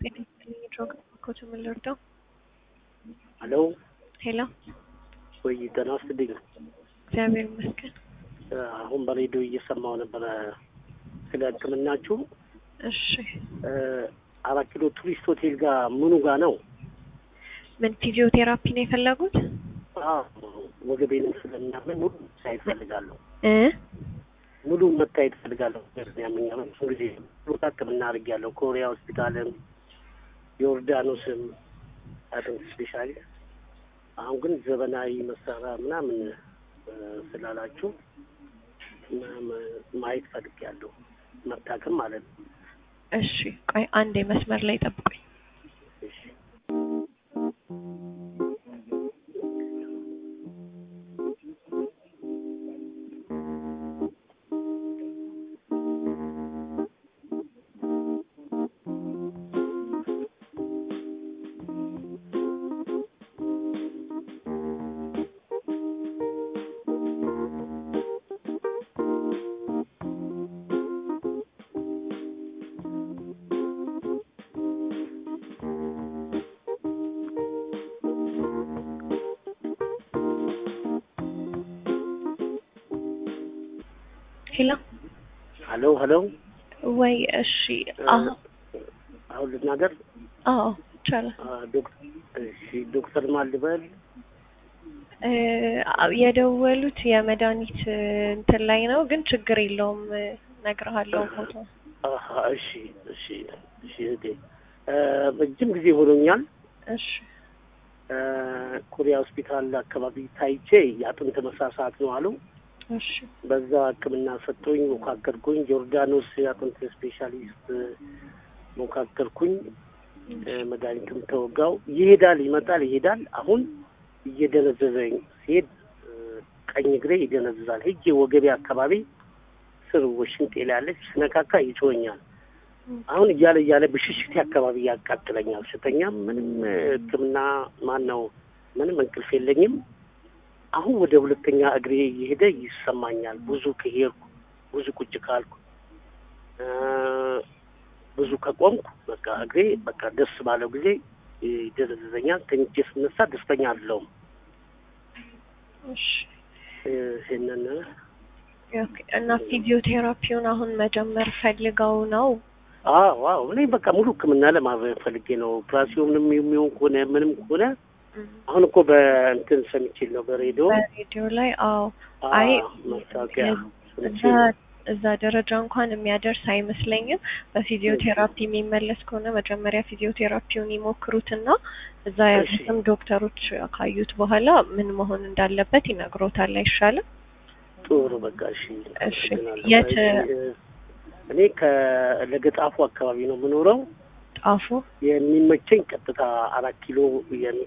ድሮግ ኮች ምን ልርዳው? ሄሎ ሄሎ፣ ወይ ጤና ይስጥልኝ። እግዚአብሔር ይመስገን። አሁን በሬዲዮ እየሰማሁ ነበረ ስለ ሕክምናችሁ። እሺ፣ አራት ኪሎ ቱሪስት ሆቴል ጋር ምኑ ጋር ነው? ምን ፊዚዮቴራፒ ነው የፈለጉት? አዎ፣ ወገቤንም ስለሚያመኝ ሙሉ መታየት እፈልጋለሁ። እ ሙሉ መታየት እፈልጋለሁ። ያመኛል ብዙ ጊዜ ቦታ ሕክምና አድርጌያለሁ። ኮሪያ ሆስፒታልም ዮርዳኖስም አጥንት ስፔሻሊስት። አሁን ግን ዘመናዊ መሳሪያ ምናምን ስላላችሁ ማየት ፈልጌያለሁ። መታከም ማለት ነው። እሺ፣ ቆይ አንዴ መስመር ላይ ጠብቁኝ። እሺ ሄሎ፣ ሄሎ ሄሎ። ወይ እሺ፣ አዎ፣ አሁን ልናገር። አዎ ይቻላል። ዶክተር እሺ፣ ዶክተር ማን ልበል? እ የደወሉት የመድኃኒት እንትን ላይ ነው፣ ግን ችግር የለውም እነግርሃለሁ ቦታ አሀ፣ እሺ እሺ እሺ። እህቴ ረጅም ጊዜ ሆኖኛል። እሺ ኮሪያ ሆስፒታል አካባቢ ታይቼ የአጥንት መሳሳት ነው አሉ። እሺ በዛ ሕክምና ሰጥቶኝ ሞካከርኩኝ። ጆርዳኖስ የአጥንት ስፔሻሊስት ሞካከርኩኝ። መድኃኒትም ተወጋው። ይሄዳል፣ ይመጣል፣ ይሄዳል። አሁን እየደነዘዘኝ ሲሄድ ቀኝ እግሬ ይደነዝዛል። ሄጄ ወገቤ አካባቢ ስር ወሽንጤ ላይ ያለች ስነካካ ይጮኛል። አሁን እያለ እያለ ብሽሽቴ አካባቢ ያቃጥለኛል። ስተኛ ምንም ሕክምና ማን ነው ምንም እንቅልፍ የለኝም። አሁን ወደ ሁለተኛ እግሬ እየሄደ ይሰማኛል። ብዙ ከሄድኩ ብዙ ቁጭ ካልኩ ብዙ ከቆምኩ በቃ እግሬ በቃ ደስ ባለው ጊዜ ይደነዝዘኛል። ተኝቼ ስነሳ ደስተኛ አይደለሁም። እሺ ይህንን ኦኬ። እና ፊዚዮቴራፒውን አሁን መጀመር ፈልገው ነው? አዎ አዎ እኔ በቃ ሙሉ ሕክምና ለማድረግ ፈልጌ ነው። ኦፕራሲዮንም የሚሆን ከሆነ ምንም ከሆነ አሁን እኮ በእንትን ሰምቼ ነው በሬዲዮ በሬዲዮ ላይ አዎ። አይ ማስታወቂያ እዛ እዛ ደረጃ እንኳን የሚያደርስ አይመስለኝም። በፊዚዮቴራፒ የሚመለስ ከሆነ መጀመሪያ ፊዚዮቴራፒውን ይሞክሩትና እዛ ያሉትም ዶክተሮች ካዩት በኋላ ምን መሆን እንዳለበት ይነግሮታል። አይሻልም? ጥሩ በቃ እሺ። እሺ የት እኔ ከለገጣፉ አካባቢ ነው የምኖረው። ጣፉ? የሚመቸኝ ቀጥታ አራት ኪሎ